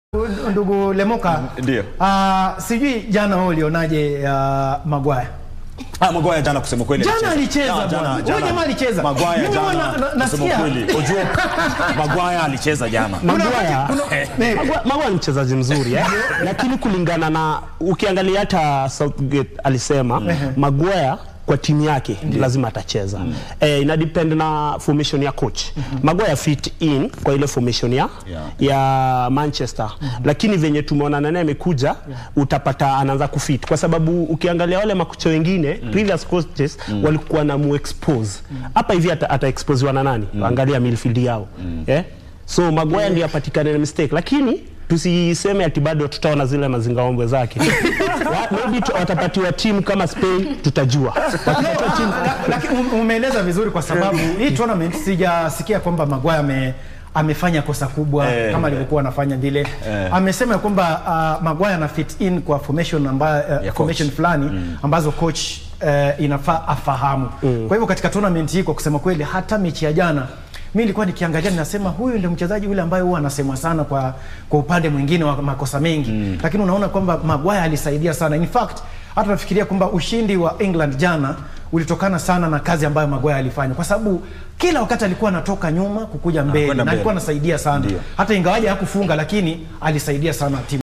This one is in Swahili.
Ndugu Lemoka, Ndio. ah, sijui jana wewe ulionaje uh, Maguire? Ah, Maguire jana kusema kweli Jana alicheza Ah, bwana. Huyo jamaa alicheza. Maguire Mimi huwa jana na- na- kusema nasikia. kweli. Unajua Maguire alicheza jana. Kuna Maguire- wakati- kuna- Eh, eh, Maguire- Maguire ni mchezaji mzuri eh? lakini kulingana na ukiangalia hata Southgate alisema Maguire kwa timu yake lazima atacheza eh, ina depend na formation ya coach Maguire fit in kwa ile formation ya, Yeah. ya Manchester lakini venye tumeona naye amekuja utapata anaanza kufit kwa sababu ukiangalia wale makocha wengine previous coaches walikuwa na mu expose hapa hivi ata, ata exposewa na nani angalia midfield yao eh? so Maguire ndiye apatikane na mistake lakini tusiseme ati bado tutaona zile mazingaombwe zake Wa- maybe tu- watapatiwa timu kama Spain tutajua Watapatiwa timu La- lakini um- umeeleza vizuri kwa sababu hii tournament sijasikia kwamba Maguire ame amefanya kosa kubwa Eh, kama alivyokuwa anafanya vile. Amesema ya kwamba uh, Maguire ana fit in kwa formation ambayo uh, coach. formation fulani ambazo coach uh, inafaa afahamu. Kwa hivyo katika tournament hii kwa kusema kweli hata mechi ya jana mimi nilikuwa nikiangalia ninasema huyu ndio mchezaji yule ambaye huwa anasemwa sana kwa kwa upande mwingine wa makosa mengi lakini unaona kwamba Maguire alisaidia sana in fact hata nafikiria kwamba ushindi wa England jana ulitokana sana na kazi ambayo Maguire alifanya kwa sababu kila wakati alikuwa anatoka nyuma kukuja mbele kwenda na alikuwa mbele. anasaidia sana Ndio. hata ingawaje hakufunga lakini alisaidia sana timu